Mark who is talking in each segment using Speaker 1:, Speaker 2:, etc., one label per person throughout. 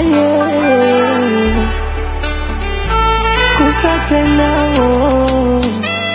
Speaker 1: aye kufa tena oh.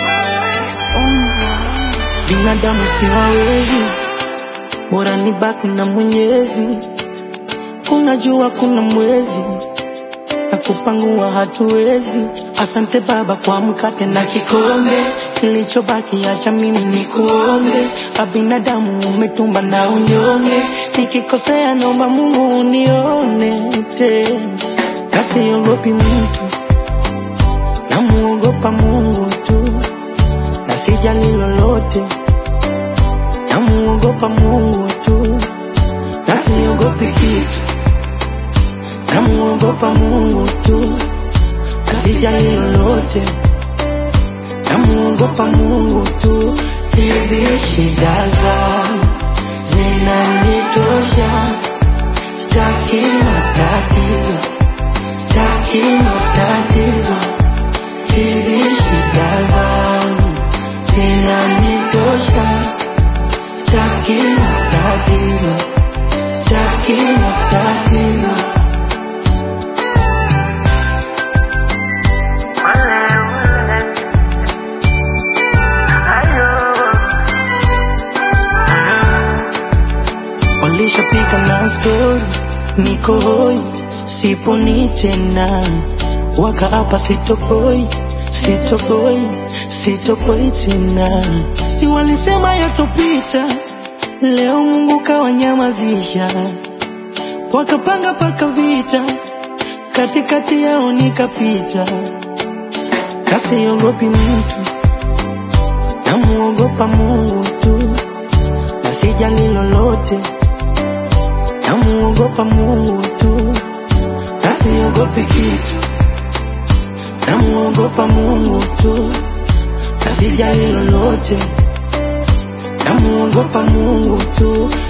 Speaker 1: binadamu siwawezi bora nibaki na mwenyezi unajua kuna mwezi na kupangua hatuwezi asante baba kwa mkate na kikombe kilichobaki acha mimi ni kuombe abinadamu umetumba na unyonge nikikosea naomba mungu unione tena nasiogopi mtu namuogopa mungu tu na sijali lolote namuogopa mungu tu na siogopi kitu namuogopa mungu tu na sijali lolote namuogopa mungu tu hizi shida zangu zinanitosha staki matatizo staki matatizo hizi shida zangu zinanitosha staki matatizo staki matatizo walishapika na stori niko hoi siponi tena wakaapa sitopoi sitopoi sitopoi tena si walisema yatopita leo mungu kawanyamazisha wakapanga paka vita katikati yao nikapita kasiogopi mtu namuogopa mungu tu na sijali lolote namuogopa mungu tu na siogopi kitu namuogopa mungu tu na sijali lolote namuogopa mungu tu